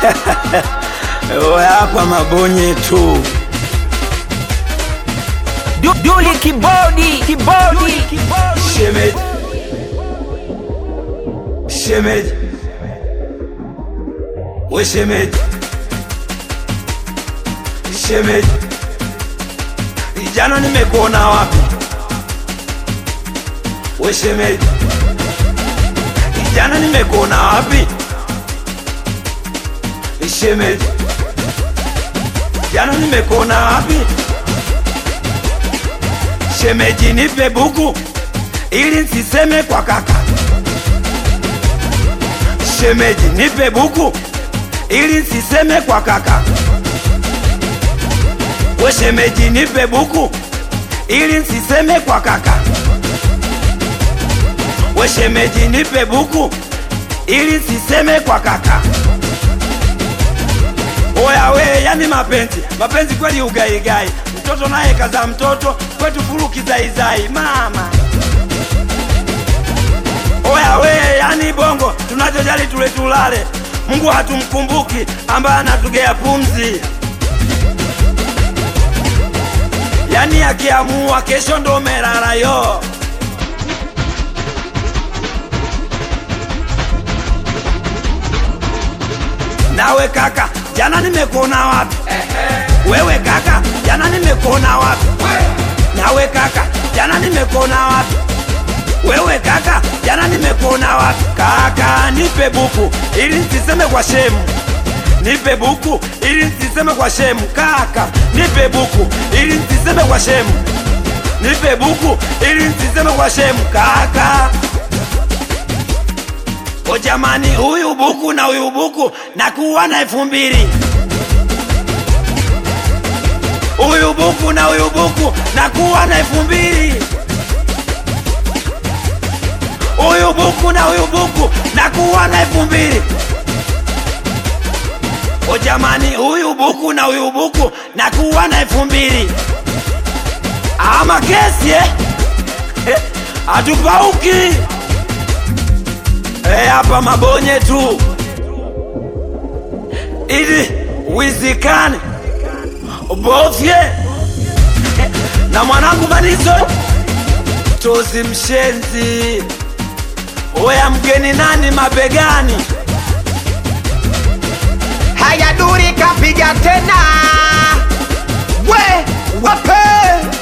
Oya hapa mabonye tu. Du- Duli kibodi kibodi Shemeji, shemeji, we shemeji, shemeji, jana nimekuona wapi? We shemeji, jana nimekuona wapi? Shemeji, jana nimekuona wapi? Shemeji, nipe buku ili nsiseme kwa kaka. Shemeji, nipe buku ili nsiseme kwa kaka. We shemeji, nipe buku ili nsiseme kwa kaka. We shemeji, nipe buku ili nsiseme kwa kaka. Oya we, yani mapenzi mapenzi kweli ugaigai, mtoto naye kaza mtoto kwetu furu kizaizai mama. Oya we, yani bongo tunachojali tule tulale, Mungu hatumkumbuki ambaye anatugea pumzi. Yani akiamua kesho ndo merara yo. Nawe kaka, jana nimekuona wapi? Wewe kaka, jana nimekuona wapi? Nawe kaka, jana nimekuona wapi? Wewe kaka, jana nimekuona wapi? Kaka, nipe buku ili nsiseme kwa shemu. Nipe buku ili nsiseme kwa shemu. Kaka, nipe buku ili nsiseme kwa shemu. Nipe buku ili nsiseme kwa shemu. Kaka, o jamani, huyu buku na huyu buku nakuwa na elfu mbili. Huyu buku na huyu buku nakuwa na elfu mbili. Huyu buku na huyu buku nakuwa na elfu mbili. O jamani, huyu buku na huyu buku nakuwa na elfu mbili. Ama kesi eh? Eh, Hatupauki Eh, hapa mabonye tu ili wizikane bofye Eh, na mwanangu Manizo tozi mshenzi oya mgeni nani mabegani haya duri kapiga tena we wape